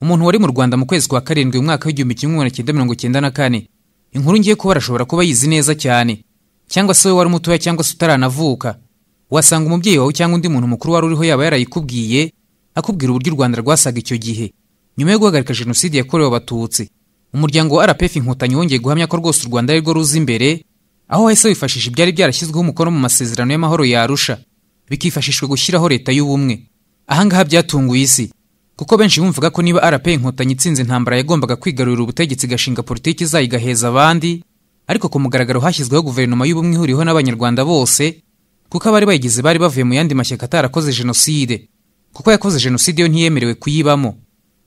umuntu wari mu rwanda mu kwezi kwa karindwi mu mwaka w'igihumbi kimwe magana cyenda mirongo cyenda na kane inkuru ngiye kuba arashobora kuba yizi neza cyane cyangwa se we wari mutoya cyangwa se utaranavuka wasanga umubyeyi wawe cyangwa undi muntu mukuru wari uriho yaba yarayikubwiye akubwira uburyo u rwanda rwasaga icyo gihe nyuma yo guhagarika jenoside yakorewe abatutsi umuryango wa rpf inkotanyi wongeye guhamya ko rwose u rwanda ari rwo ruza imbere aho wahise wifashisha ibyari byarashyizweho umukono mu masezerano y'amahoro yarusha bikifashishwa gushyiraho leta y'ubumwe ahangaha byatunguye isi kuko benshi bumvaga ko niba rp inkotanyi itsinze intambara yagombaga kwigarurira ubutegetsi igashinga politiki izayo igaheza abandi ariko ku mugaragaro hashyizweho guverinoma y'ubumwe ihuriweho n'abanyarwanda bose kuko abari bayigize bari bavuye mu yandi mashyaka atarakoze jenoside kuko yakoze jenoside yo ntiyemerewe kuyibamo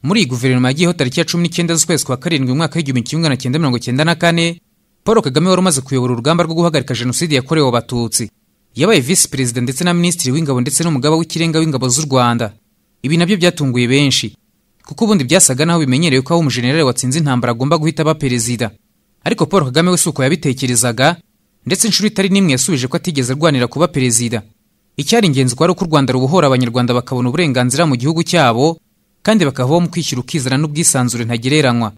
muri iyi guverinoma yagiyeho tariki ya cumi n'icyenda z'ukwezi kwa karindwi mu mwaka w'igihumbi kimwe magana cyenda mirongo cyenda na kane paul kagame wari umaze kuyobora urugamba rwo guhagarika jenoside yakorewe abatutsi yabaye visi perezida ndetse na minisitiri w'ingabo ndetse n'umugaba w'ikirenga w'ingabo z'u rwanda ibi nabyo byatunguye benshi kuko ubundi byasaga naho bimenyerewe ko aho umujenerali watsinze intambara agomba guhita aba perezida ariko paul kagame we si uko yabitekerezaga ndetse inshuro itari n'imwe yasubije ko atigeze arwanira kuba perezida icyari ingenzi kwari uko u rwanda rubohora abanyarwanda bakabona uburenganzira mu gihugu cyabo kandi bakavaho mu kwishyira ukizana n'ubwisanzure ntagereranywa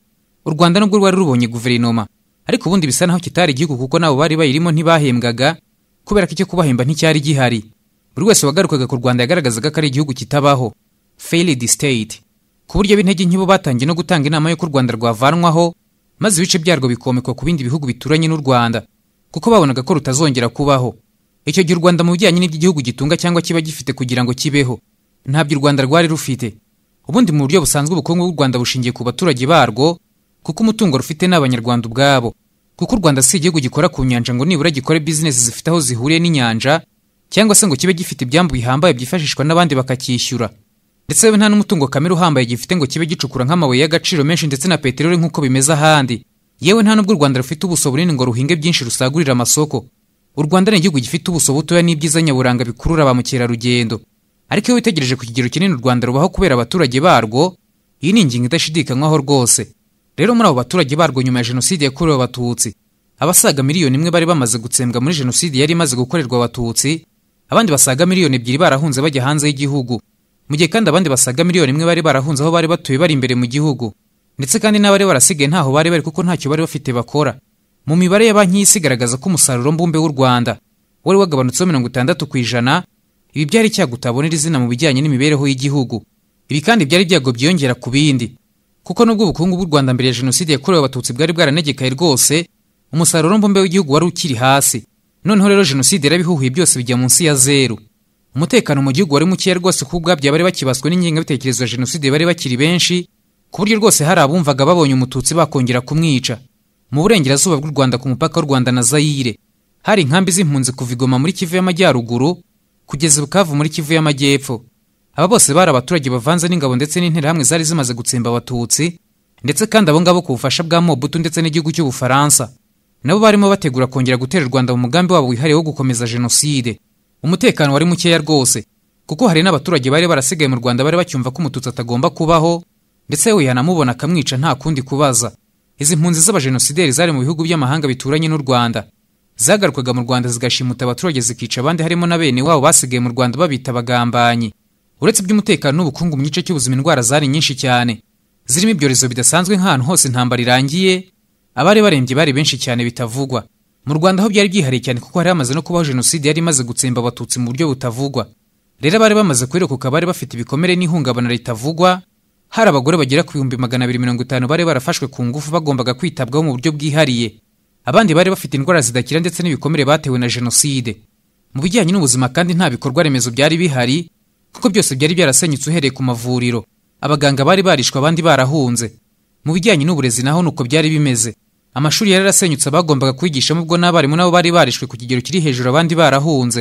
u rwanda nubwo rwari rubonye guverinoma ariko ubundi bisa naho kitari igihugu kuko nabo bari bayirimo ntibahembwaga kubera ko icyo kubahemba nticyari gihari buri wese wagarukaga ku rwanda yagaragazaga ko ari igihugu kitabaho failed state ku buryo b'intege nke bo batangiye no gutanga inama y'uko u rwanda rwavanwaho maze ibice byarwo bikomekwa ku bindi bihugu bituranye n'u rwanda kuko babonaga ko rutazongera kubaho icyo gihe u rwanda mu bijyanye n'ibyo igihugu gitunga cyangwa kiba gifite kugira ngo kibeho ntabyo u rwanda rwari rufite ubundi mu buryo busanzwe ubukungu bw'u rwanda bushingiye ku baturage barwo kuko umutungo rufite ni abanyarwanda ubwabo kuko u rwanda si igihugu gikora ku nyanja ngo nibura gikore bizinesi zifite aho zihuriye n'inyanja cyangwa se ngo kibe gifite ibyambu bihambaye byifashishwa n'abandi bakacyishyura ndetse yewe nta n'umutungo kamere uhambaye gifite ngo kibe gicukura nk'amabuye y'agaciro menshi ndetse na peteroli nk'uko bimeze ahandi yewe nta n'ubwo u rwanda rufite ubuso bunini ngo ruhinge byinshi rusagurire amasoko u rwanda ni igihugu gifite ubuso butoya n'ibyiza nyaburanga bikurura ba mukerarugendo ariko iyo witegereje ku kigero kinini u rwanda rubaho kubera abaturage barwo iyi ni ingingo idashidikanywaho rwose rero muri abo baturage barwo nyuma ya jenoside yakorewe abatutsi abasaga miliyoni imwe bari bamaze gutsembwa muri jenoside yari imaze gukorerwa abatutsi abandi basaga miliyoni ebyiri barahunze bajya hanze y'igihugu mu gihe kandi abandi basaga miliyoni imwe bari barahunze aho bari batuye bari imbere mu gihugu ndetse kandi n'abari barasigaye ntaho bari bari kuko ntacyo bari bafite bakora mu mibare ya banki y'isi igaragaza ko umusaruro mbumbe w'u rwanda wari wagabanutseho mirongo itandatu ku ijana ibi byari icyago utabonera izina mu bijyanye n'imibereho y'igihugu ibi kandi byari ibyago byiyongera ku bindi kuko nubwo ubukungu bw'u rwanda mbere ya jenoside yakorewe abatutsi bwari bwaranegekaye rwose umusaruro mbumbe w'igihugu wari ukiri hasi noneho rero jenoside yarabihuhuye byose bijya munsi ya zeru umutekano mu gihugu wari mukeya rwose kuko ubwabyo abari bakibaswe n'ingengabitekerezo ya jenoside bari bakiri benshi ku buryo rwose hari abumvaga babonye umututsi bakongera kumwica mu burengerazuba bw'u rwanda ku mupaka w'u rwanda na zayire hari inkambi z'impunzi kuva igoma muri kivu y'amajyaruguru kugeza bukavu muri kivu y'amajyepfo aba bose bari abaturage bavanze n'ingabo ndetse n'interahamwe zari zimaze gutsemba abatutsi ndetse kandi abo ngabo ku bufasha bwa mobutu ndetse n'igihugu cy'ubufaransa nabo barimo bategura kongera gutera u rwanda mu mugambi wabo wihariye wo gukomeza jenoside umutekano wari mukeya rwose kuko hari n'abaturage bari barasigaye mu rwanda bari bacyumva ko umututsi atagomba kubaho ndetse yewe yanamubona akamwica nta kundi kubaza izi mpunzi z'abajenosideri zari mu bihugu by'amahanga bituranye n'u rwanda zagarukaga mu rwanda zigashimuta abaturage zikica abandi harimo na bene wabo basigaye mu rwanda babita abagambanyi uretse iby'umutekano n'ubukungu mu gice cy'ubuzima indwara zari nyinshi cyane zirimo ibyorezo bidasanzwe nk'ahantu hose intambara irangiye abari barembye bari benshi cyane bitavugwa mu rwanda ho byari byihariye cyane kuko hari hamaze no kubaho jenoside yari imaze gutsemba abatutsi mu buryo butavugwa rero abari bamaze kwirokoka bari bafite ibikomere n'ihungabana ritavugwa hari abagore bagera ku bihumbi magana abiri mirongo itanu bari barafashwe ku ngufu bagombaga kwitabwaho mu buryo bwihariye abandi bari bafite indwara zidakira ndetse n'ibikomere batewe na jenoside mu bijyanye n'ubuzima kandi nta bikorwa remezo byari bihari kuko byose byari byarasenyutse uhereye ku mavuriro abaganga bari barishwe abandi barahunze mu bijyanye n'uburezi naho ni uko byari bimeze amashuri yari yarasenyutse abagombaga kwigishamo ubwo n'abarimu nabo bari barishwe ku kigero kiri hejuru abandi barahunze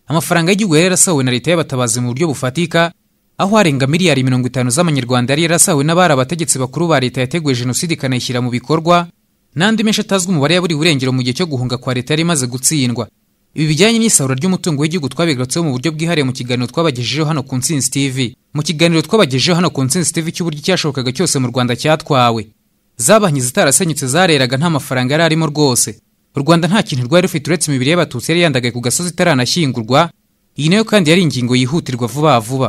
amafaranga y'igihugu yari yarasahuwe na leta y'abatabazi mu buryo bufatika aho harenga miliyari mirongo itanu z'amanyarwanda yari yarasahuwe n'abari abategetsi bakuru ba leta yateguye jenoside ikanayishyira mu bikorwa n'andi menshi atazwi umubare ya buri burengero mu gihe cyo guhunga kwa leta yari imaze gutsindwa ibi bijyanye n'isarura ry'umutungo w'igihugu twabigarutseho mu buryo bwihariye mu kiganiro twabagejejeho hano ku ntsinzi tv mu kiganiro twabagejejeho hano ku ntsinzi tv cy'uburyo icyashobokaga cyose mu rwanda cyatwawe za banki zitarasenyutse zareraga nta mafaranga yari arimo rwose u rwanda nta kintu rwari rufite uretse imibiri y'abatutsi yari yandagaye ku gasozi itaranashyingurwa iyi nayo kandi yari ingingo yihutirwa vuba vuba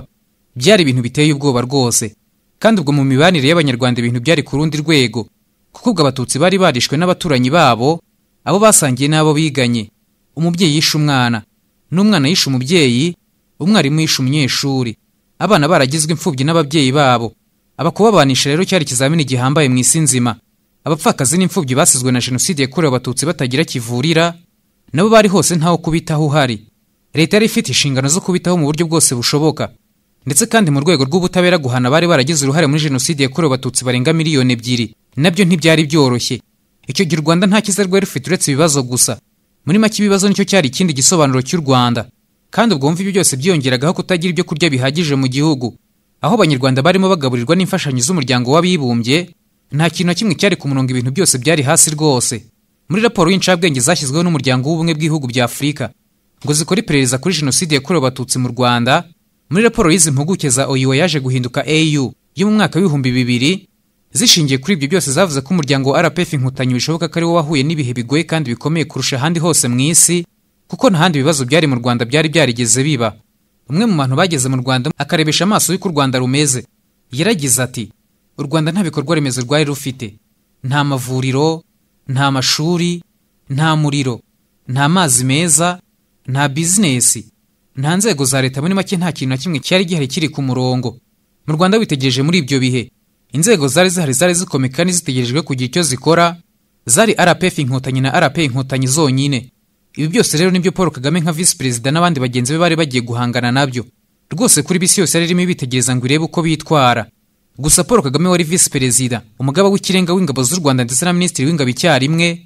byari ibintu biteye ubwoba rwose kandi ubwo mu mibanire y'abanyarwanda ibintu byari ku rundi rwego kuko ubwo abatutsi bari barishwe n'abaturanyi babo abo basangiye n'abo biganye umubyeyi yishe umwana n'umwana yishe umubyeyi umwarimu yishe umunyeshuri abana baragizwe imfubyi n'ababyeyi babo abakubabanisha rero cyari ikizamini gihambaye mu isi nzima abapfakazi n'imfubyi basizwe na jenoside yakorewe abatutsi batagira kivurira nabo bari hose ntawo kubitaho uhari leta yari ifite inshingano zo kubitaho mu buryo bwose bushoboka ndetse kandi mu rwego rw'ubutabera guhana abari baragize uruhare muri jenoside yakorewe abatutsi barenga miliyoni ebyiri nabyo ntibyari byoroshye icyo gihe u rwanda nta cyiza rwari rufite uretse ibibazo gusa muri make ibibazo nicyo cyari ikindi gisobanuro cy'u rwanda kandi ubwo wumva ibyo byose byiyongeragaho kutagira ibyo kurya bihagije mu gihugu aho abanyarwanda barimo bagaburirwa n'imfashanyo z'umuryango w'abibumbye nta kintu na kimwe cyari ku murongo ibintu byose byari hasi rwose muri raporo y'incabwenge zashyizweho n'umuryango w'ubumwe bw'ibihugu bya afurika ngo zikore iperereza kuri jenoside yakorewe abatutsi mu rwanda muri raporo y'izi mpuguke za oyiwe yaje guhinduka au yo mu mwaka w'ibihumbi bibiri zishingiye kuri ibyo byose zavuze ko umuryango wa rpf inkotanyi bishoboka ko ari wo wahuye n'ibihe bigoye kandi bikomeye kurusha ahandi hose mu isi kuko ntahandi bibazo byari mu rwanda byari byarigeze biba umwe mu bantu bageze mu rwanda akarebesha amaso y'uko u rwanda rumeze yaragize ati u rwanda nta bikorwa remezo rwari rufite nta mavuriro nta mashuri nta muriro nta mazi meza nta bizinesi nta nzego za leta muri make nta kintu na kimwe cyari gihari kiri ku murongo mu rwanda witegereje muri ibyo bihe inzego zari zihari zari zikomeye kandi zitegerejwe kugira icyo zikora zari rpf inkotanyi na rp inkotanyi zonyine ibi byose rero nibyo paul kagame nka visi perezida n'abandi bagenzi be bari bagiye guhangana nabyo rwose kuri bisi yose yari irimo ibitegereza ngo irebe uko bitwara gusa paul kagame wari visi perezida umugaba w'ikirenga w'ingabo z'u rwanda ndetse na minisitiri w'ingabo icyarimwe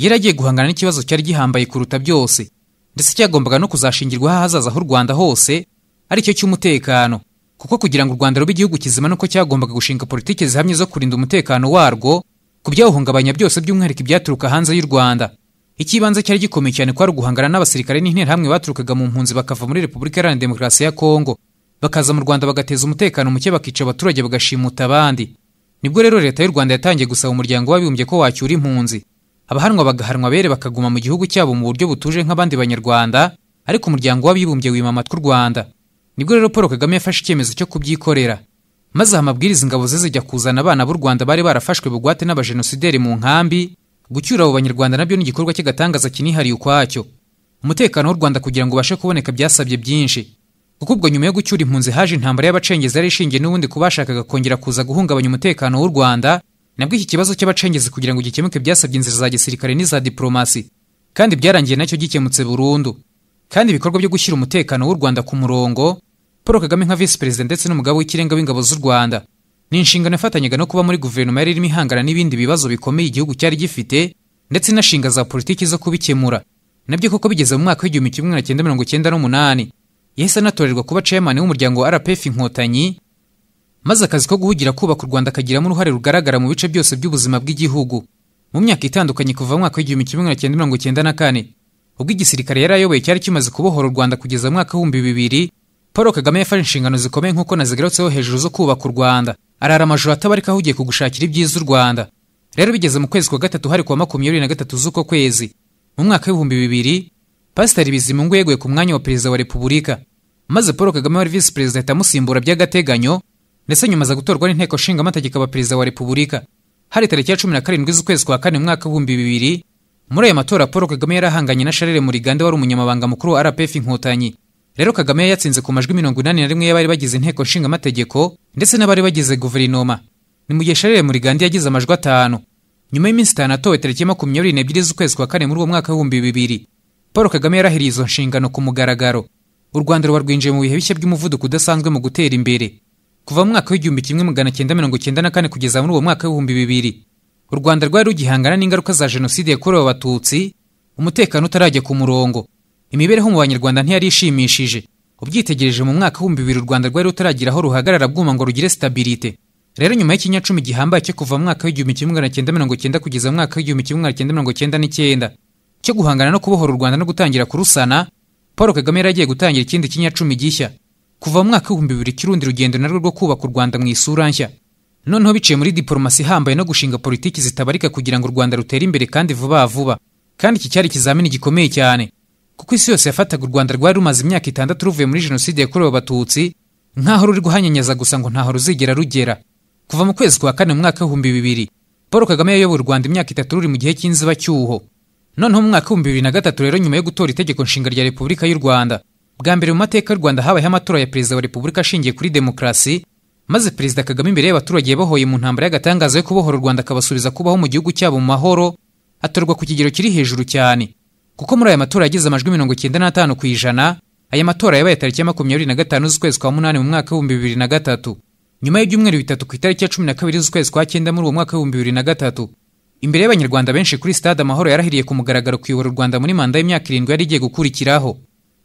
yari agiye guhangana n'ikibazo cyari gihambaye kuruta byose ndetse cyagombaga no kuzashingirwaho ahazaza h'u Rwanda hose aricyo cy'umutekano kuko kugira ngo u Rwanda rube igihugu kizima nuko cyagombaga gushinga politiki zihamye zo kurinda umutekano warwo ku byawuhungabanya byose by'umwihariko ibyaturuka hanze y'u Rwanda ikibanza cyari gikomeye cyane kwari uguhangana n'abasirikare n'interahamwe baturukaga mu mpunzi bakava muri Repubulika Iharanira Demokarasi ya Kongo bakaza mu Rwanda bagateza umutekano muke bakica abaturage bagashimuta abandi nibwo rero leta y'u Rwanda yatangiye gusaba umuryango w'abibumbye ko wacyura impunzi abahanwa bagahanwa bere bakaguma mu gihugu cyabo mu buryo butuje nk'abandi banyarwanda ariko umuryango w'abibumbye wima amatwi u rwanda nibwo rero paul kagame yafashe icyemezo cyo kubyikorera maze aha amabwiriza ingabo ze zijya kuzana abana b'u rwanda bari barafashwe bugwate n'abajenosideri mu nkambi gucyura abo banyarwanda nabyo ni igikorwa cy'agatangaza kinihariye ukwacyo umutekano w'u rwanda kugira ngo ubashe kuboneka byasabye byinshi kuko ubwo nyuma yo gucyura impunzi haje intambara y'abacengezi yari ishingiye n'ubundi ku bashakaga kongera kuza guhungabanya umutekano w'u rwanda nabwo iki kibazo cy'abacengezi kugira ngo gikemuke byasabye inzira za gisirikare n'iza diplomasi kandi byarangiye nacyo gikemutse burundu kandi ibikorwa byo gushyira umutekano w'u rwanda ku murongo paul kagame nka visi perezida ndetse n'umugabo w'ikirenga w'ingabo z'u rwanda ni inshingano yafatanyaga no kuba muri guverinoma yari irimo ihangana n'ibindi bibazo bikomeye igihugu cyari gifite ndetse inashinga za politiki zo kubikemura nabyo koko bigeze mu mwaka w'igihumbi kimwe magana cyenda mirongo cyenda n'umunani yahise anatorerwa kuba ceyamani w'umuryango wa rpf inkotanyi maze akazi ko guhugira kubaka u Rwanda kagiramo uruhare rugaragara mu bice byose by'ubuzima bw'igihugu mu myaka itandukanye kuva mu mwaka w'igihumbi kimwe magana cyenda mirongo cyenda na kane ubwo igisirikare yari ayoboye cyari kimaze kubohora u Rwanda kugeza mu mwaka w'ibihumbi bibiri Paul Kagame yafashe inshingano zikomeye nk'uko nazigarutseho hejuru zo kubaka u Rwanda arara amajoro atabarika ahugiye kugushakira ibyiza u Rwanda rero bigeze mu kwezi kwa gatatu hari kuwa makumyabiri na gatatu z'uko kwezi mu mwaka w'ibihumbi bibiri Pasiteri Bizimungu yeguye ku mwanya wa perezida wa repubulika maze Paul Kagame wari visi perezida ahita amusimbura by'agateganyo ndetse nyuma aza gutorwa n'inteko nshinga amategeko aba perezida wa repubulika hari tariki ya cumi na karindwi z'ukwezi kwa kane mu mwaka w'ibihumbi bibiri muri aya matora paul kagame yari ahanganye na sharire murigande wari umunyamabanga mukuru wa rpf inkotanyi rero kagame yatsinze ku majwi mirongo inani na rimwe y'abari bagize inteko nshinga amategeko ndetse n'abari bagize guverinoma ni mu gihe sharire murigande yagize amajwi atanu nyuma y'iminsi itanu atowe tariki makumyabiri n'ebyiri z'ukwezi kwa kane muri uwo mwaka w'ibihumbi bibiri paul kagame yarahiriye izo nshingano ku mugaragaro u rwanda ruba rwinjiye mu bihe bishya by'umuvuduko udasanzwe mu gutera imbere kuva mu mwaka w'igihumbi kimwe magana cyenda mirongo cyenda na kane kugeza muri uwo mwaka w'ibihumbi bibiri u rwanda rwari rugihangana n'ingaruka za jenoside yakorewe abatutsi umutekano utarajya ku murongo imibereho mu banyarwanda ntiyari ishimishije ubyitegereje mu mwaka w'ibihumbi bibiri u rwanda rwari rutaragira aho ruhagarara bwuma ngo rugire stabilite rero nyuma y'ikinyacumi gihambaye cyo kuva mu mwaka w'igihumbi kimwe magana cyenda mirongo cyenda kugeza mu mwaka w'igihumbi kimwe magana cyenda mirongo cyenda n'icyenda cyo guhangana no kubohora u rwanda no gutangira kurusana paul kagame yari agiye gutangira ikindi kinyacumi gishya kuva mu mwaka w'ibihumbi bibiri cy'urundi rugendo narwo rwo kubaka u Rwanda mu isura nshya noneho biciye muri diporomasi ihambaye no gushinga politiki zitabarika kugira ngo u Rwanda rutere imbere kandi vuba vuba kandi iki cyari ikizamini gikomeye cyane kuko isi yose yafataga u Rwanda rwari rumaze imyaka itandatu ruvuye muri jenoside yakorewe abatutsi nk'aho ruri guhanyanyaza gusa ngo ntaho ruzigera rugera kuva mu kwezi kwa kane mu mwaka w'ibihumbi bibiri paul kagame yayoboye u rwanda imyaka itatu ruri mu gihe cy'inzibacyuho noneho mu mwaka w'ibihumbi bibiri na gatatu rero nyuma yo gutora itegeko nshinga rya repubulika y'u rwanda bwa mbere mu mateka y'u rwanda habayeho amatora ya perezida wa repubulika ashingiye kuri demokarasi maze perezida kagame imbere y'abaturage yabahoye mu ntambara y'agatangaza yo kubohora u rwanda akabasubiza kubaho mu gihugu cyabo mu mahoro atorwa ku kigero kiri hejuru cyane kuko muri aya matora yagize amajwi mirongo icyenda n'atanu ku ijana aya matora yabaye tariki ya makumyabiri na gatanu z'ukwezi kwa munani mu mwaka w'ibihumbi bibiri na gatatu nyuma y'ibyumweru bitatu ku itariki ya cumi na kabiri z'ukwezi kwa cyenda muri uwo mwaka w'ibihumbi bibiri na gatatu imbere y'abanyarwanda benshi kuri stade amahoro yarahiriye ku mugaragaro kuyobora u rwanda muri manda y'imyaka irindwi yari igiye gukurikiraho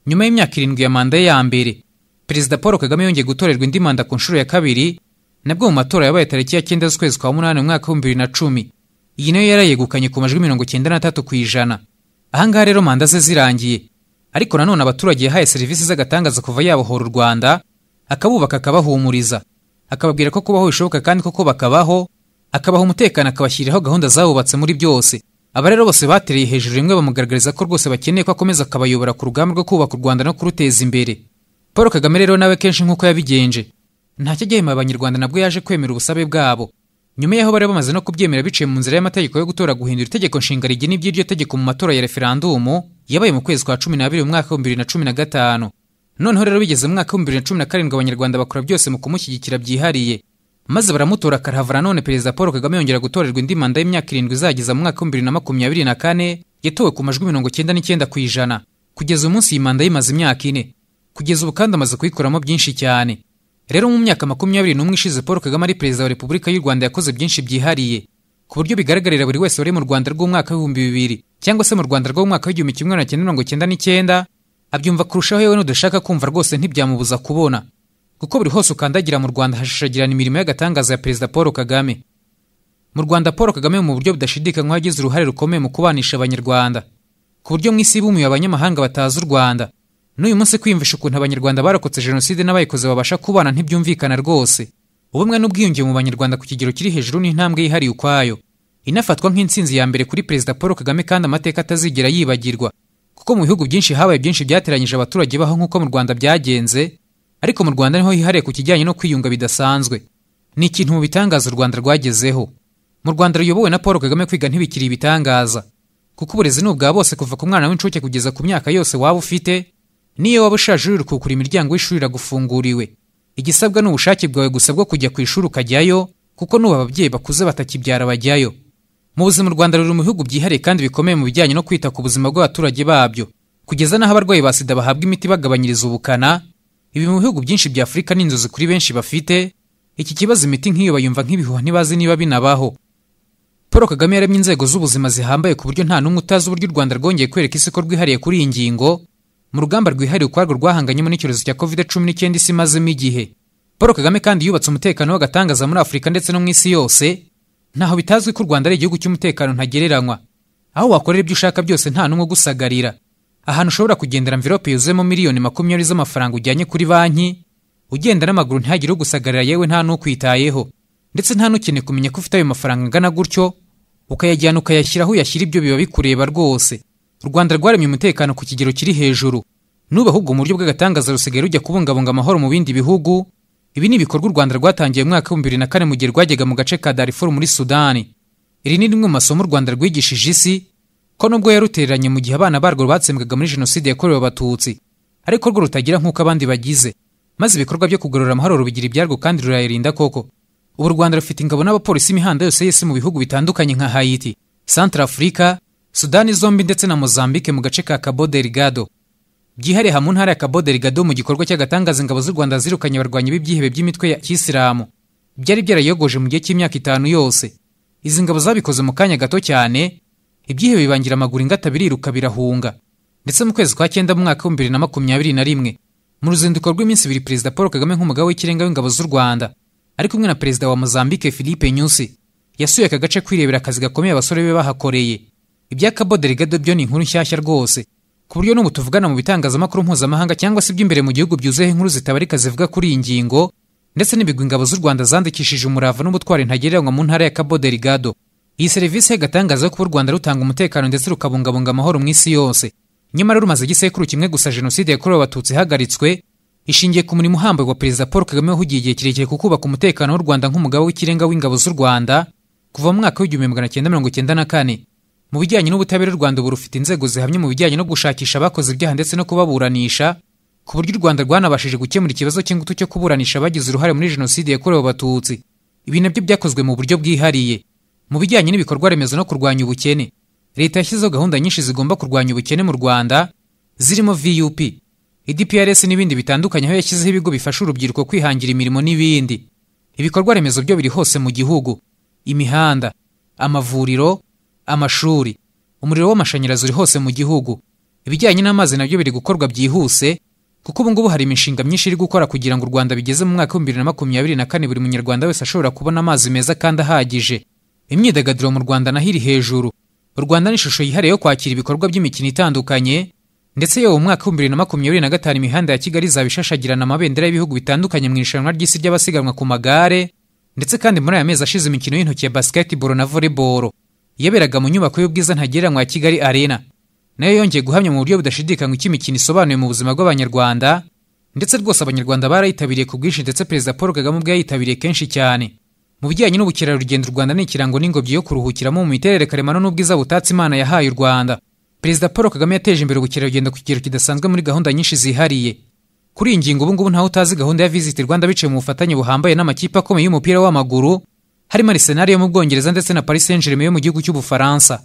nyuma y'imyaka irindwi ya manda ye ya mbere perezida paul kagame yongeye gutorerwa indi manda ku nshuro ya kabiri nabwo mu matora yabaye tariki ya cyenda z'ukwezi kwa munani mu mwaka w'ibihumbi bibiri na cumi iyi nayo yarayegukanye ku majwi mirongo icyenda n'atatu ku ijana ahangaha rero manda ze zirangiye ariko nanone abaturage yahaye serivisi z'agatangaza kuva yabohora u rwanda akabubaka akabahumuriza akababwira ko kubaho bishoboka kandi koko bakabaho akabaha umutekano akabashyiriraho gahunda zawubatse muri byose aba rero bose batereye hejuru rimwe bamugaragariza ko rwose bakeneye ko akomeza akabayobora ku rugamba rwo kubaka u rwanda no kuruteza imbere paul kagame rero nawe kenshi nk'uko yabigenje ntacyo agihemba abanyarwanda nabwo yaje kwemera ubusabe bwabo nyuma y'aho bari bamaze no kubyemera biciye mu nzira y'amategeko yo gutora guhindura itegeko nshinga rigena iby'iryo tegeko mu matora ya referandumu yabaye mu kwezi kwa cumi n'abiri mu mwaka w'ibihumbi bibiri na cumi na gatanu noneho rero bigeze mu mwaka w'ibihumbi bibiri na cumi na karindwi abanyarwanda bakora byose mu kumushyigikira byihariye maze baramutora karahava nanone perezida paul kagame yongera gutorerwa indi manda y'imyaka irindwi izageza mu mwaka w'ibihumbi bibiri na makumyabiri na kane yatowe ku majwi mirongo icyenda n'icyenda ku ijana kugeza umunsi iyi manda yimaze imyaka ine kugeza ubu kandi amaze kuyikoramo byinshi cyane rero mu myaka makumyabiri n'umwe ishize paul kagame ari perezida wa repubulika y'u rwanda yakoze byinshi byihariye ku buryo bigaragarira buri wese wari mu rwanda rw'umwaka w'ibihumbi bibiri cyangwa se mu rwanda rw'umwaka w'igihumbi kimwe magana cyenda mirongo icyenda n'icyenda abyumva kurushaho yewe n'udashaka kumva rwose ntibyamubuza kubona kuko buri hose ukandagira mu rwanda hashashagirana imirimo y'agatangaza ya perezida paul kagame mu rwanda paul kagame mu buryo budashidikanywaho yagize uruhare rukomeye mu kubanisha abanyarwanda ku buryo mu isi bumiye abanyamahanga batazi u rwanda n'uyu munsi kwiyumvisha ukuntu abanyarwanda barokotse jenoside n'abayikoze babasha kubana ntibyumvikana rwose ubumwe n'ubwiyunge mu banyarwanda ku kigero kiri hejuru n'intambwe yihariye ukwayo inafatwa nk'intsinzi ya mbere kuri perezida paul kagame kandi amateka atazigera yibagirwa kuko mu bihugu byinshi habaye byinshi byateranyije abaturage baho nk'uko mu rwanda byagenze ariko mu rwanda niho hihariye ku kijyanye no kwiyunga bidasanzwe ni ikintu mu bitangaza u rwanda rwagezeho mu rwanda ruyobowe na paul kagame kwiga ntibikiri ibitangaza kuko uburezi ni ubwa bose kuva ku mwana w'incuke kugeza ku myaka yose waba ufite n'iyo waba ushaje uri rukukura imiryango y'ishuri iragufunguriwe igisabwa ni ubushake bwawe gusa bwo kujya ku ishuri ukajyayo kuko n'ubu ababyeyi bakuze batakibyara bajyayo mu buzima u rwanda ruri mu bihugu byihariye kandi bikomeye mu bijyanye no kwita ku buzima bw'abaturage babyo kugeza n'aho abarwayi ba sida bahabwa imiti bagabanyiriza ubukana ibi mu bihugu byinshi bya afurika ni inzozi kuri benshi bafite iki kibazo imiti nk'iyo bayumva nk'ibihuha ntibazi niba binabaho paul kagame yaremye inzego z'ubuzima zihambaye ku buryo nta n'umwe utazi uburyo u rwanda rwongeye kwereka isi ko rwihariye kuri iyi ngingo mu rugamba rwihariye ukwarwo rwahanganyemo n'icyorezo cya covid cumi n'icyenda isi imazemo igihe paul kagame kandi yubatse umutekano w'agatangaza muri afurika ndetse no mu isi yose ntaho bitazwi ko u rwanda ari igihugu cy'umutekano ntagereranywa aho wakorera ibyo ushaka byose nta n'umwe ugusagarira ahantu ushobora kugendera mvirope yuzuyemo miliyoni makumyabiri z'amafaranga ujyanye kuri banki ugenda n'amaguru ntihagire ugusagarira yewe nta n'ukwitayeho ndetse nta n'ukeneye kumenya ko ufite ayo mafaranga angana gutyo ukayajyana ukayashyira aho uyashyira ibyo biba bikureba rwose u rwanda rwaremye umutekano ku kigero kiri hejuru nuba ahubwo mu buryo bw'agatangaza rusigaye rujya kubungabunga amahoro mu bindi bihugu ibi ni ibikorwa u rwanda rwatangiye mu mwaka w'ibihumbi bibiri na kane mu gihe rwajyaga mu gace ka darifuru muri sudani iri ni rimwe mu masomo u rwanda rwigishije isi ko nubwo yarutereranye mu gihe abana barwo batsembwaga muri jenoside yakorewe abatutsi ariko rwo rutagira nk'uko abandi bagize maze ibikorwa byo kugarura amahoro rubigira ibyarwo kandi rurayirinda koko ubu u rwanda rufite ingabo n'abapolisi imihanda yose y'isi mu bihugu bitandukanye nka hayiti santara afurika sudani zombi ndetse na mozambike mu gace ka cabo delgado byihariye mu ntara ya Cabo Delgado mu gikorwa cy'agatangaza ingabo z'u Rwanda zirukanye abarwanyi b'ibyihebe by'imitwe ya Kisilamu byari byarayogoje mu gihe cy'imyaka itanu yose izi ngabo zabikoze mu kanya gato cyane ibyihebe bibangira amaguru ingata biriruka birahunga ndetse mu kwezi kwa cyenda mu mwaka w'ibihumbi bibiri na makumyabiri na rimwe mu ruzinduko rw'iminsi ibiri perezida Paul Kagame nk'umugaba w'ikirenga w'ingabo z'u Rwanda ari kumwe na perezida wa Mozambique Philippe Nyusi yasuye aka gace kwirebera akazi gakomeye abasore be bahakoreye ibya Cabo Delgado byo ni inkuru nshyashya rwose ku buryo n'ubu tuvugana mu bitangazamakuru mpuzamahanga cyangwa se iby'imbere mu gihugu byuzuyeho inkuru zitabarika zivuga kuri iyi ngingo ndetse n'ibigwi ingabo z'u rwanda zandikishije umurava n'ubutwari ntagereranywa mu ntara ya cabo delgado iyi serivisi y'agatangaza yo kuba u rwanda rutanga umutekano ndetse rukabungabunga amahoro mu isi yose nyamara rumaze igisekuru kimwe gusa jenoside yakorewe abatutsi ihagaritswe ishingiye ku murimo uhambaye wa perezida paul kagame wahugiye igihe kirekire ku kubaka umutekano w'u rwanda nk'umugaba w'ikirenga w'ingabo z'u rwanda kuva mu mwaka w'igihumbi magana cyenda mirongo cyenda na kane mu bijyanye n'ubutabera u rwanda ubu rufite inzego zihamye mu bijyanye no gushakisha abakoze ibyaha ndetse no kubaburanisha ku buryo u rwanda rwanabashije gukemura ikibazo cy'ingutu cyo kuburanisha abagize uruhare muri jenoside yakorewe abatutsi ibi nabyo byakozwe mu buryo bwihariye mu bijyanye n'ibikorwa remezo no kurwanya ubukene leta yashyizeho gahunda nyinshi zigomba kurwanya ubukene mu rwanda zirimo vup edprs n'ibindi bitandukanye aho yashyizeho ibigo bifasha urubyiruko kwihangira imirimo n'ibindi ibikorwa remezo byo biri hose mu gihugu imihanda amavuriro amashuri umuriro w'amashanyarazi uri hose mu gihugu ibijyanye n'amazi nabyo biri gukorwa byihuse kuko ubu ngubu hari imishinga myinshi iri gukora kugira ngo u rwanda bigeze mu mwaka w'ibihumbi bibiri na makumyabiri na kane buri munyarwanda wese ashobora kubona amazi meza kandi ahagije imyidagaduro mu rwanda naho iri hejuru u rwanda ni ishusho yihariye yo kwakira ibikorwa by'imikino itandukanye ndetse yewe mu mwaka w'ibihumbi bibiri na makumyabiri na gatanu imihanda ya kigali izaba ishashagirana amabendera y'ibihugu bitandukanye mu irushanwa ry'isi ry'abasiganwa ku magare ndetse kandi muri aya mezi ashize imikino y'intoki ya basketball na volleyball yaberaga mu nyubako y'ubwiza ntagereranywa ya kigali arena nayo yongeye guhamya mu buryo budashidikanywa icyo imikino isobanuye mu buzima bw'abanyarwanda ndetse rwose abanyarwanda barayitabiriye ku bwinshi ndetse perezida paul kagame ubwe yayitabiriye kenshi cyane mu bijyanye n'ubukerarugendo u rwanda ni ikirango n'ingobyi yo kuruhukiramo mu miterere karemano n'ubwiza butatse imana yahaye u rwanda perezida paul kagame yateje imbere ubukerarugendo ku kigero kidasanzwe muri gahunda nyinshi zihariye kuri iyi ngingo ubu ngubu ntawe utazi gahunda ya visit rwanda biciye mu bufatanye buhambaye n'amakipe akomeye y'umupira w'amaguru harimo arsenal yo mu bwongereza ndetse na paris saint germain yo mu gihugu cy'ubufaransa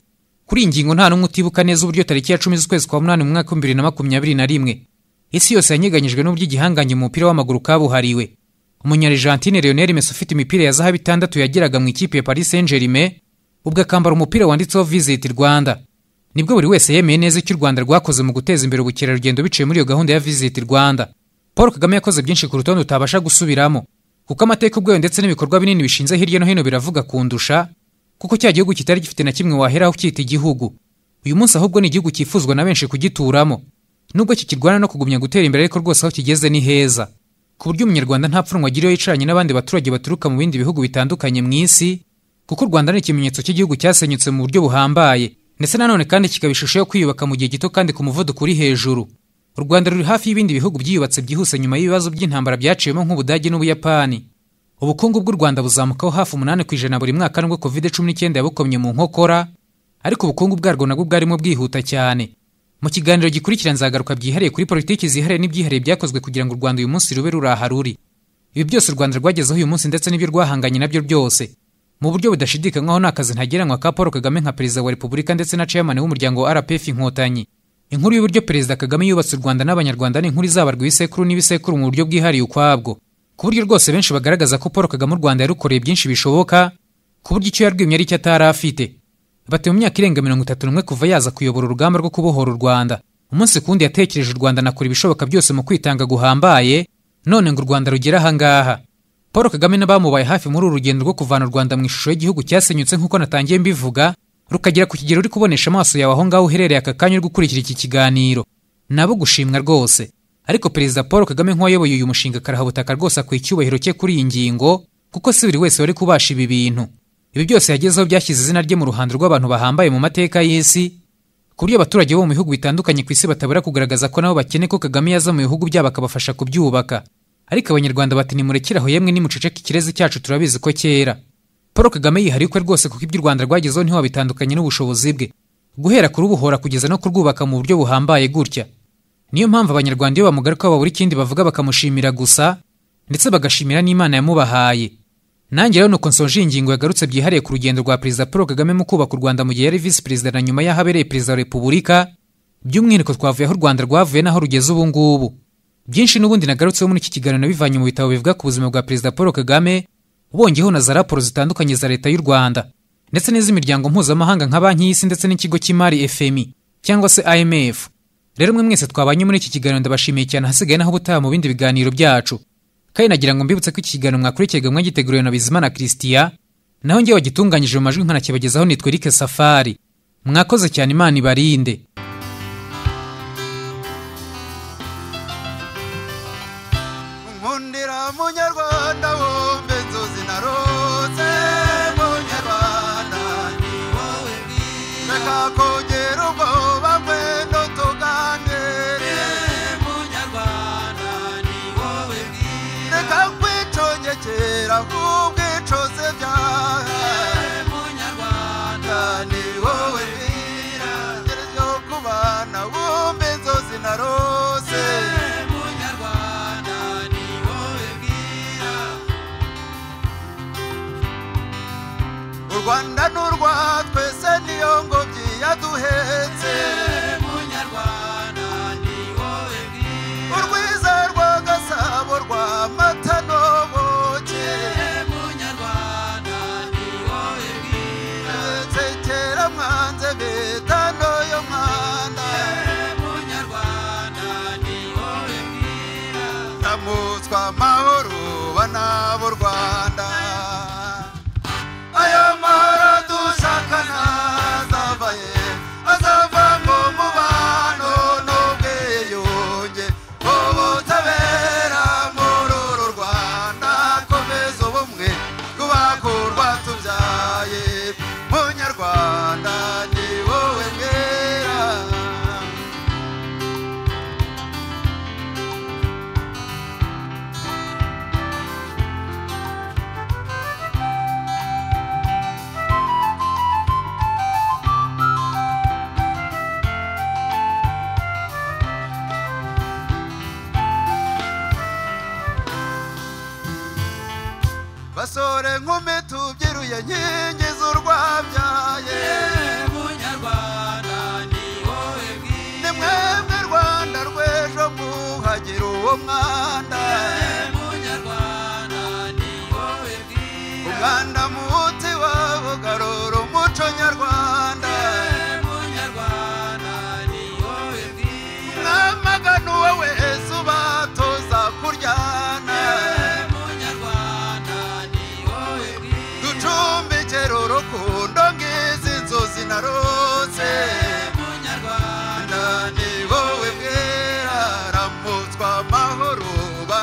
kuri iyi ngingo nta n'umwe utibuka neza uburyo tariki ya cumi z'ukwezi kwa munani mu mwaka w'ibihumbi bibiri na makumyabiri na rimwe isi yose yanyeganyijwe n'uburyo igihangange mu mupira w'amaguru kabuhariwe umunyarejantine leonel messi ufite imipira ya zahabu itandatu yageraga mu ikipe ya paris saint germain ubwo akambara umupira wanditseho visit rwanda nibwo buri wese yemeye neza icyo u rwanda rwakoze mu guteza imbere ubukerarugendo biciye muri iyo gahunda ya visit rwanda paul kagame yakoze byinshi ku rutonde utabasha gusubiramo kuko amateka ubwayo ndetse n'ibikorwa binini bishinze hirya no hino biravuga kundusha kuko cya gihugu kitari gifite na kimwe waheraho cyita igihugu uyu munsi ahubwo ni igihugu cyifuzwa na benshi kugituramo nubwo kikirwana no kugumya gutera imbere ariko rwose aho kigeze ni heza ku buryo umunyarwanda nta pfunwe agiriyeho yicaranye n'abandi baturage baturuka mu bindi bihugu bitandukanye mu isi kuko u rwanda ni ikimenyetso cy'igihugu cyasenyutse mu buryo buhambaye ndetse nanone kandi kikaba ishusho yo kwiyubaka mu gihe gito kandi ku muvuduko uri hejuru u rwanda ruri hafi y'ibindi bihugu byiyubatse byihuse nyuma y'ibibazo by'intambara byaciwemo nk'ubudage n'ubuyapani ubukungu bw'u rwanda buzamukaho hafi umunani ku ijana buri mwaka nubwo covid cumi n'icyenda yabukomye mu nkokora ariko ubukungu bwarwo nabwo bwarimo bwihuta cyane mu kiganiro gikurikira nzagaruka byihariye kuri politiki zihariye n'ibyihariye byakozwe kugira ngo u rwanda uyu munsi rube ruri aha ruri ibi byose u rwanda rwagezeho uyu munsi ndetse n'ibyo rwahanganye nabyo byose mu buryo budashidikanywaho ni akazi ntagereranywa ka paul kagame nka perezida wa repubulika ndetse na chairman w'umuryango wa rpf inkotanyi inkuru y'uburyo perezida kagame yubatse u rwanda n'abanyarwanda ni inkuru izabarwa ibisekuru n'ibisekuru mu buryo bwihariye ukwabwo ku buryo rwose benshi bagaragaza ko paul kagame u rwanda yarukoreye byinshi bishoboka ku buryo icyo yarwimye ari cyo atari afite bati mu myaka irenga mirongo itatu n'umwe kuva yaza kuyobora urugamba rwo kubohora u rwanda umunsi ku wundi yatekereje u rwanda anakora ibishoboka byose mu kwitanga guhambaye none ngo u rwanda rugere ahangaha paul kagame n'abamubaye hafi muri uru rugendo rwo kuvana u rwanda mu ishusho y'igihugu cyasenyutse nk'uko natangiye mbivuga rukagera ku kigero uri kubonesha amaso yawe aho ngaho uherereye aka kanya uri gukurikira iki kiganiro nabo gushimwa rwose ariko perezida paul kagame nk'uwayoboye uyu mushinga karabutaka rwose akwiye icyubahiro cye kuri iyi ngingo kuko si buri wese wari kubasha ibi bintu ibi byose yagezeho byashyize izina rye mu ruhando rw'abantu bahambaye mu mateka y'isi ku buryo abaturage bo mu bihugu bitandukanye ku isi batabura kugaragaza ko nabo bakene ko kagame yaza mu bihugu byabo akabafasha kubyubaka ariko abanyarwanda bati nimurekeraho yemwe nimuceceke ikirezi cyacu turabizi ko cyera paul kagame yihariye ukwe rwose kuko ibyo u rwanda rwagezeho ntiwabitandukanye n'ubushobozi bwe guhera kurubohora kugeza no kurwubaka mu buryo buhambaye gutya niyo mpamvu abanyarwanda iyo bamugarukaho babura ikindi bavuga bakamushimira gusa ndetse bagashimira n'imana yamubahaye nanjye rero nuko nsoje iyi ngingo yagarutse byihariye ku rugendo rwa perezida paul kagame mu kubaka u rwanda mu gihe yari visi perezida na nyuma y'aho abereye perezida wa repubulika by'umwihariko twavuye aho u rwanda rwavuye n'aho rugeze ubu ngubu byinshi n'ubundi nagarutseho muri iki kiganiro nabivanye mu bitabo bivuga ku buzima bwa perezida paul kagame wongeyeho na za raporo zitandukanye za leta y'u rwanda ndetse n'iz'imiryango mpuzamahanga nka banki y'isi ndetse n'ikigo cy'imari fmi cyangwa se imf rero mwe mwese twabanye muri iki kiganiro ndabashimiye cyane ahasigaye naho ubutaha mu bindi biganiro byacu kandi nagira ngo mbibutse ko iki kiganiro mwakurikiye mwagiteguriwe na bizimana christian naho ngewe wagitunganyije mu majwi nkanakibagezaho nitwa eric safari mwakoze cyane imana ibarinde nkundira munyarwanda wumve inzozi narose munyarwanda ni wowe bwiza reka kongera ubwoba bwendo tugangere munyarwanda ni rwanda ni urwa twese niyo ngobyi yaduhetse munyarwanda ni wowe bwiza urwiza rwa gasabo rwa mata n'ubuki munyarwanda ni wowe bwiza nsekera mwanze bita n'uyu mwana munyarwanda ni wowe bwiza ndamutswa amahoro banabo rwanda ayo mahoro dushaka ntazava he azava mu mubano n'ubwiyunge ubutabera muri uru rwanda komeza ubumwe rw'abakurwa tubyaye munyarwanda ni wowe mwera basore nkumi tubyiruye nkingi z'urwabyaye munyarwanda ni wowe ni bwiza mwebwe rwanda rw'ejo mwuhagira uwo mwanda munyarwanda ni wowe bwiza umwanda muti wabugarura umuco nyarwanda munyarwanda ni wowe bwiza mwamagana uwo wese ubatoza kuryana munyarwanda ni wowe bwiza ducumbikira urukundo ng'izi nzozi narose munyarwanda Rwanda ni wowe bwera ramutswa amahoro ba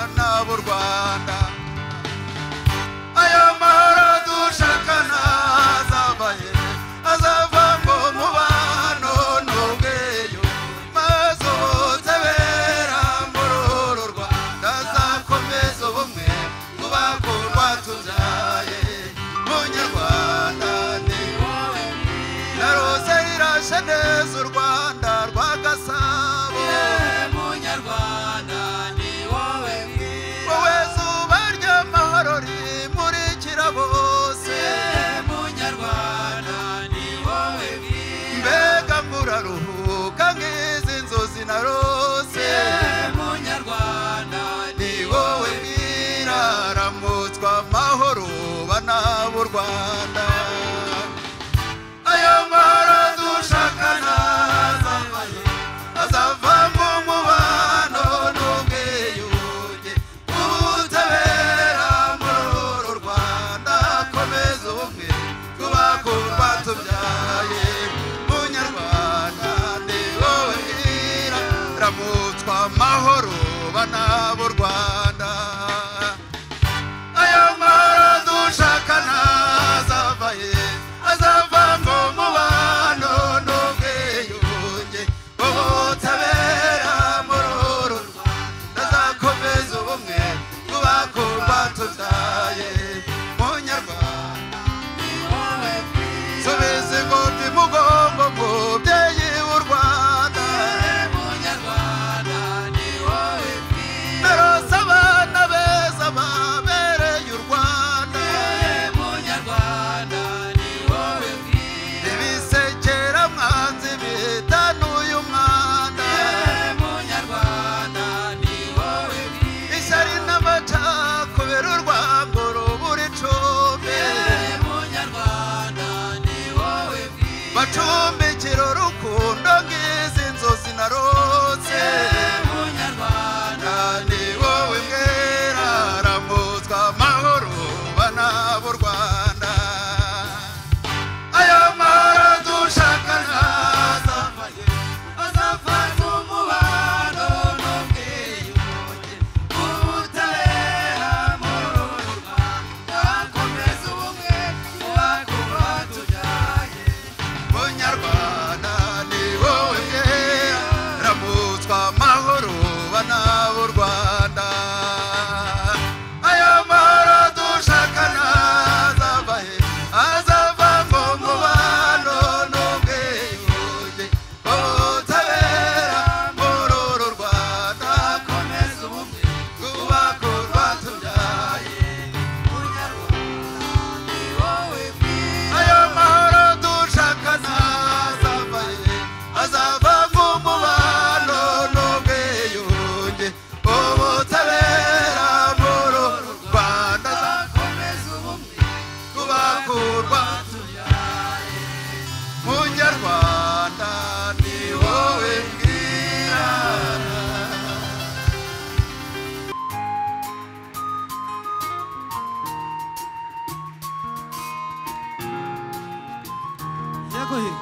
he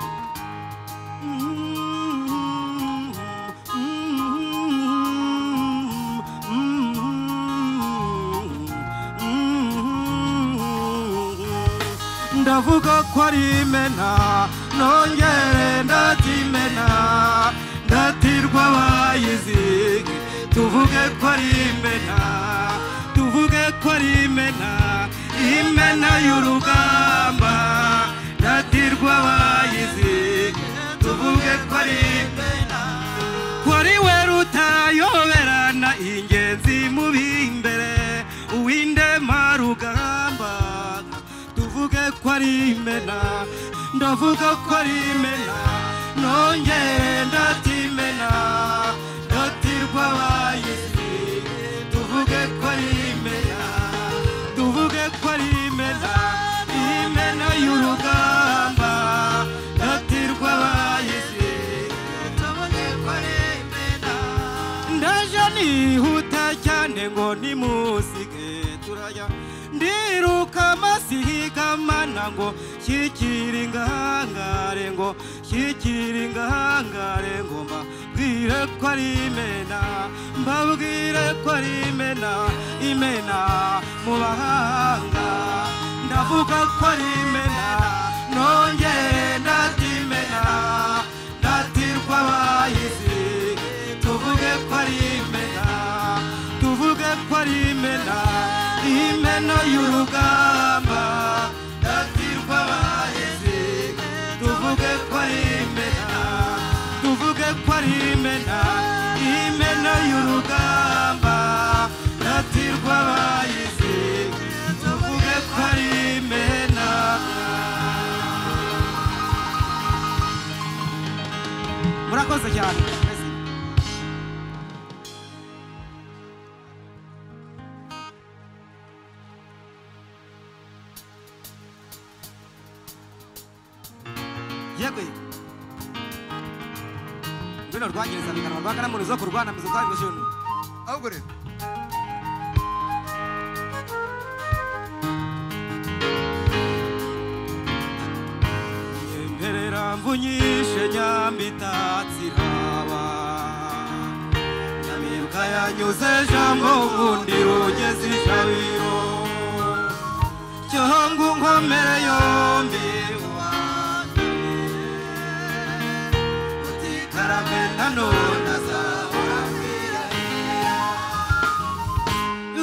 ndavuga ko ari imena nongere ndakimena ndatirwa bayizige tuvuge ko ari imena tuvuge ko ari imena imena y'urugamba ndatirwa bayizige tuvuge ko ari imena kuri we rutayoberana ingenzi mubi imbere uwindema rugamba tuvuge ko ari imena ndavuga ko ari imena nongere ndatimena ndatirwa abayizi tuvuge ko ari imena tuvuge ko ari imena imena y'urugamba ndatirwa abayizi tuvuge ko ari imena ndaje nihuta cyane ngo nimusige turajya ndiruka masihigamana ngo shyikire ingangare ngo shyikire ingangare ngo mbabwire ko ari imena mbabwire ko ari imena imena mu bahanga ndavuga ko ari imena nongere ndatimena ndatirwa abayizi tuvuge ko ari imena tuvuge ko ari imena imena y'urugamba ndatirwa abahizi tuvuge ko ari imena tuvuge ko ari imena imena y'urugamba ndatirwa abahizi tuvuge ko ari imena murakoze cyane yego runo rwagereza bikanwa rwakanamuntu zo kurwanamiza zayo gushuni ahubwo rero nyemerera mvunyishe nyambitatsiraba nyamibwa yanyuze jambo nkundi rugeze ijabiro cyongo nkomere yombi utikarabe nanone azahora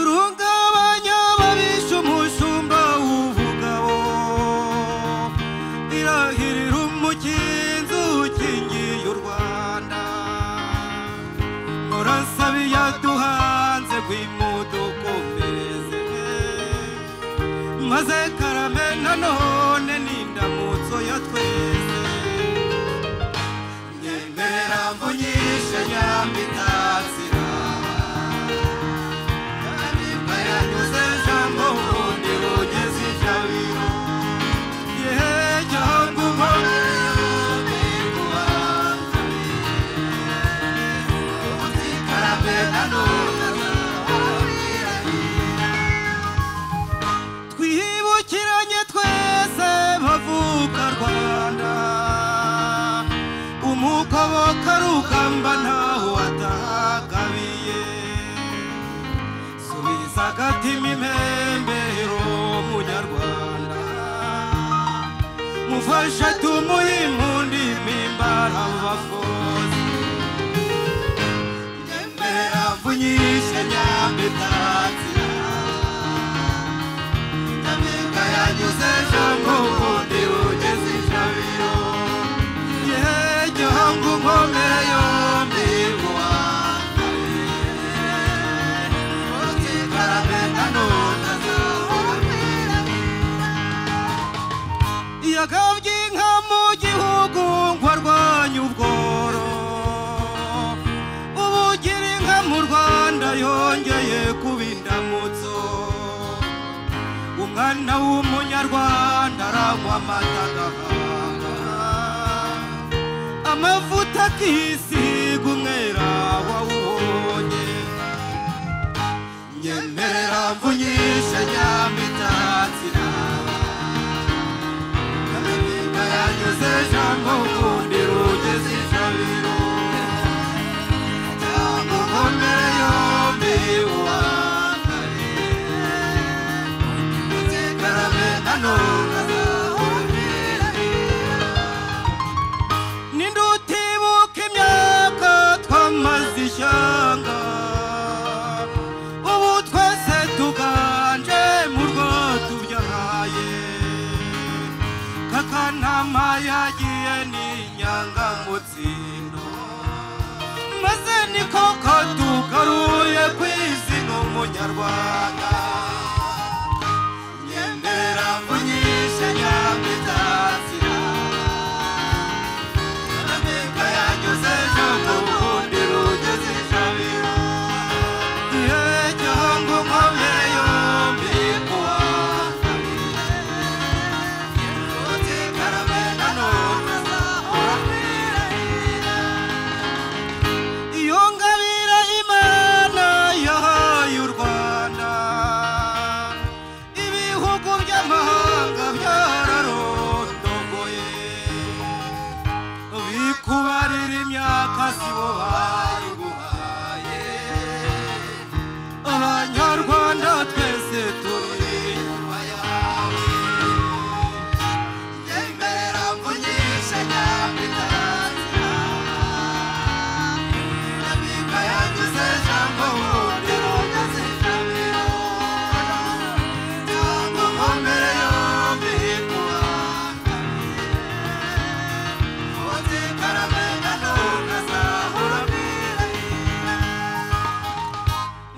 rungabanya babisha umushumba uvugaho irahirira umukinzi ukingiye u rwanda murasabe yaduhanze rw'imudukomereze maze karame nanone n'indamutso ya twese nyemerera mvunyishe nyambitatsiraba Ariko yanyuze jambo ubundi bugeze ijabiro. Yehe, jambo ubundi yombi kubangamira. Uzikarabe nanone twibukiranye twese bavuka rwanda umukoboka rugamba ntaho watagabiye subiza agatima impembero munyarwanda mufashe tumuhe impundi mpimbara bafozi nyemera mvunyishe nyambitatsira Nyamibwa yanyuze jambo ubundi bugeze ijabiro Yehe gihanga unkomere yombi buwambere Utikarabe nanone azahorera Yagabye inka mu gihugu ngo arwanye ubworo Ubu ugira inka mu Rwanda yongeye kuba indamutso umwana w'umunyarwanda aranywa amata agahanga amavuta akisiga umwera wawubonye nyemerera mvunyishe nyamitatsira kamininga yanyuze ejo akanama yagiye n'inyanga mu tsindo maze niko katugaruye ku izina umunyarwanda ngendera mvunyishe nyamitatira ameka yanyuze ejo mu rundi rugeze ijabiro yejyongo nkomye yombi kuwa iyo ngabire imana yahaye u rwanda ibihugu by'amahanga byararondogoye bikubarira imyaka si bo bayiguhaye abanyarwanda twese turi inyuma yawe ngemera mvunyisha nyamitazira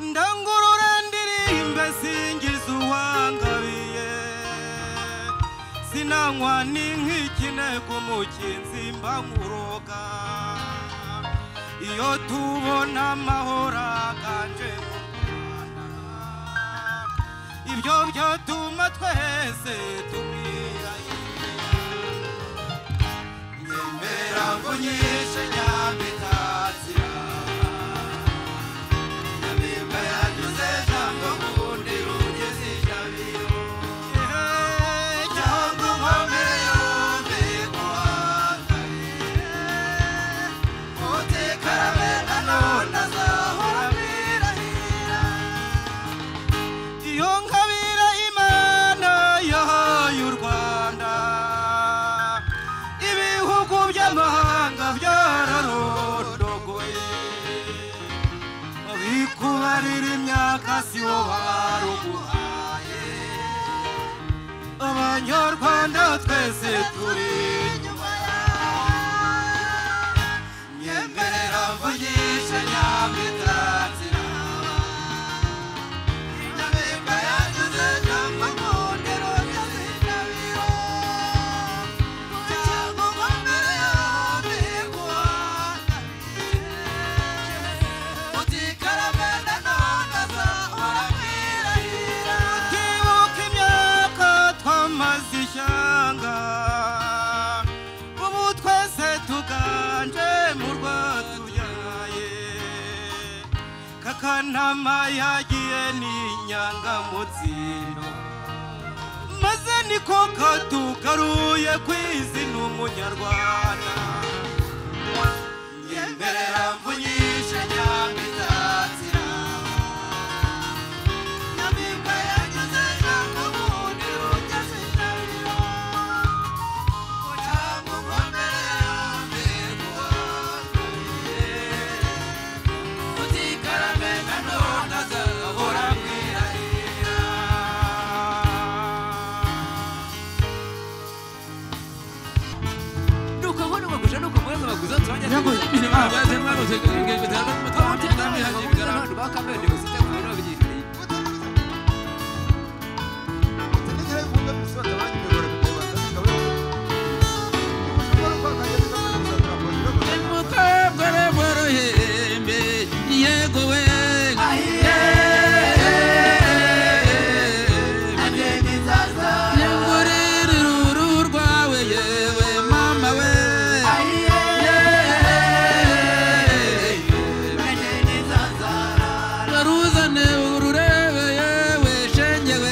ndangurure ndirimbe singiza uwangabiye sinanywa n'inkikine ku mukinzi mbamuroga iyo tubona amahoro aganje mu Rwanda, ibyo byatuma twese tumwirahira nyemera mvunyishe nyamitatira iyo nkabira imana yahaye u rwanda ibihugu by'amahanga byararondogoye bikubarira imyaka si wo baruguhaye abanyarwanda twese turi inyuma yawe nyemerera mvugishe nyamitatira Ndibuka imyaka twamaze ishyanga ubu twese tuganje mu rwatubyaye kakanama yagiye n'inyanga mu tsino maze niko katugaruye ku izina umunyarwanda nyemerera mvunyishe nyamitatira nuko aho nibaguja nuko mweza baguza tubanye ibintu byaje mwaroze ingendo cyane mutamuti kandi hagiye bigara bakamera ni gusite ku biro bigirira umukobwa worohembe yego we yegurira uru rwawe yewe mama we baruzane ururebe yewe shenge we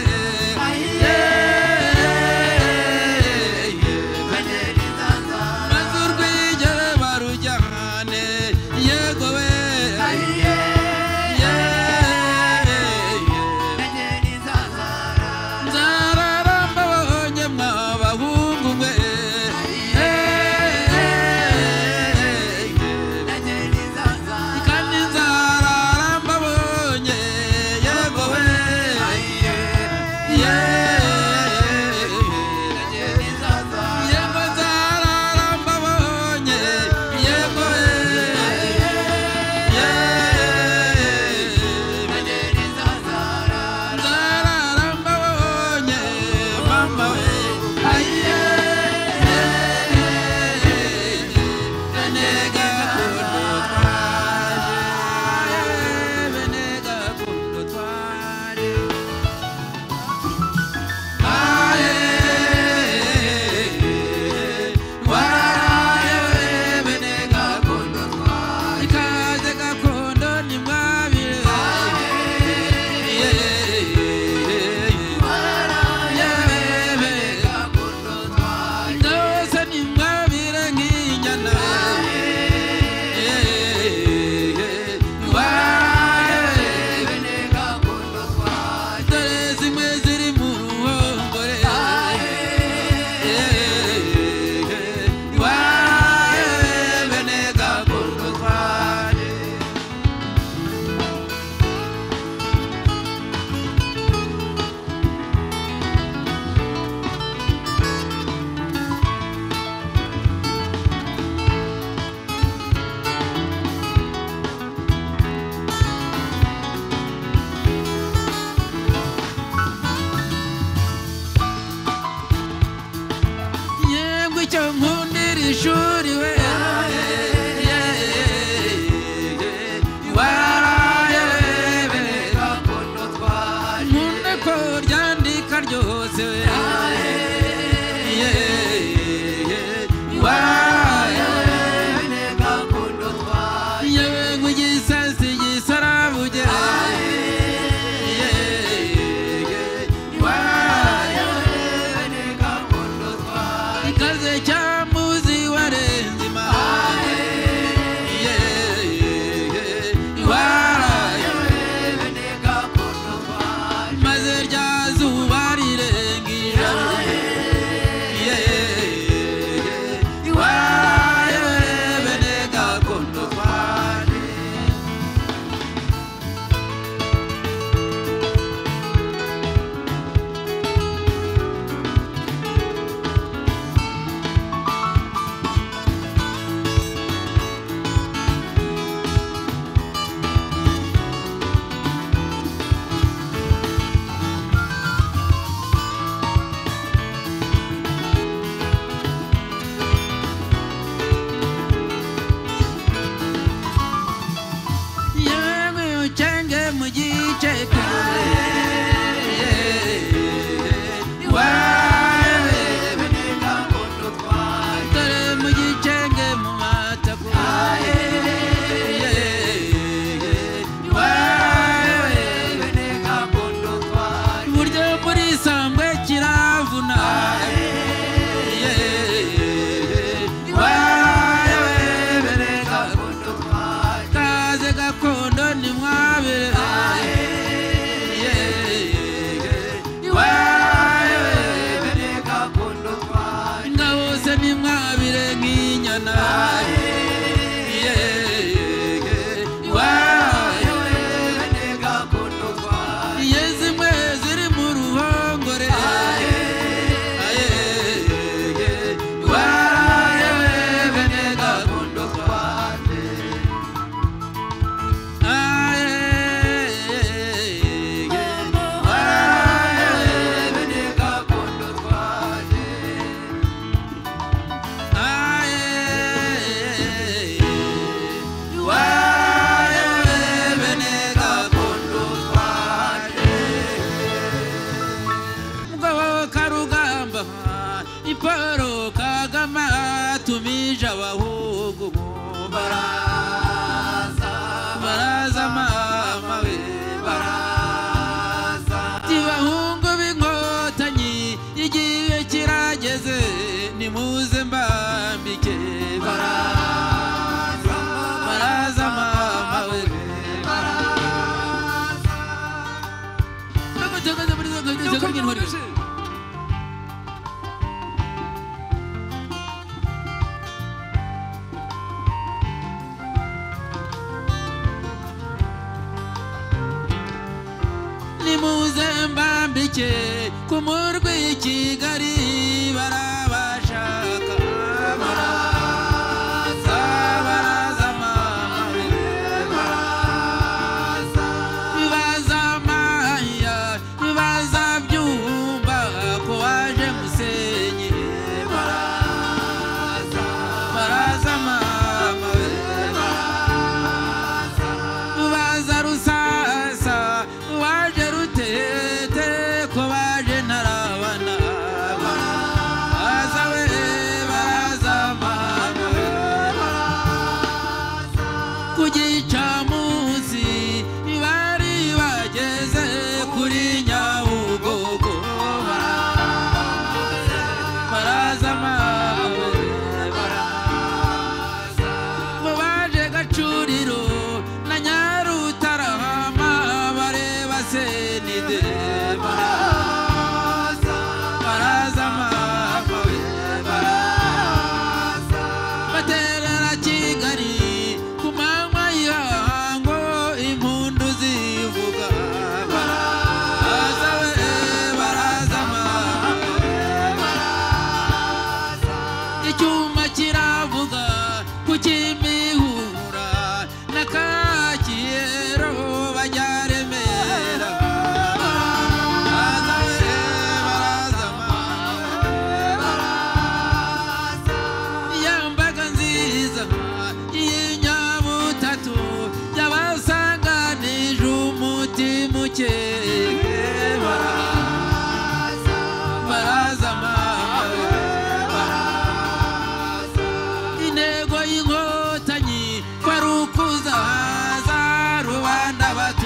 icyo nkundira ishuri we waraye bereka ko ntutwaye nkunde ko ryandika ryose we waraye bereka ko ntutwaye yewe ngo igisasi gisarabuge waraye bereka ko ntutwaye ikaze cyamuzi warenze imana maze rya zuba rirengera iwayo rebene gakondo twane yemwe ucenge mu gice kare iwayo rebene gakondo twane dore mu gicenge mu matakura uburyo muri sangwe kiravuna kaze gakondo ni mwabere ngabose ni mwabire nk'inyana iyo zimwe ziri mu ruhongore mugabo karugamba iporo kagama tumije abahugu mu baraza baraza mama we baraza tibahungu b'inkotanyi igihe kirageze nimuze mbambike baraza baraza mama we baraza nimuze mbambike ku murwi i kigali barabashaka baraza baraza mama baraza bibaza maya bibaza byumba ko waje musenyi baraza baraza mama baraza rubaza rusasa waje rutete ko waje ntarabana baraza we baraza mama we baraza ku gicamunsi bari bageze kuri nyabugogo baraza baraza mama we baraza bo baje gacuriro na nyarutarama bareba senide baraza baraza mama we baraza baterera kigali ku manywa y'ihango impundu zivuga baraza we baraza mama icyuma kiravuga ku kimihura na kakiyero bajya remera baraza we baraza mama we baraza abato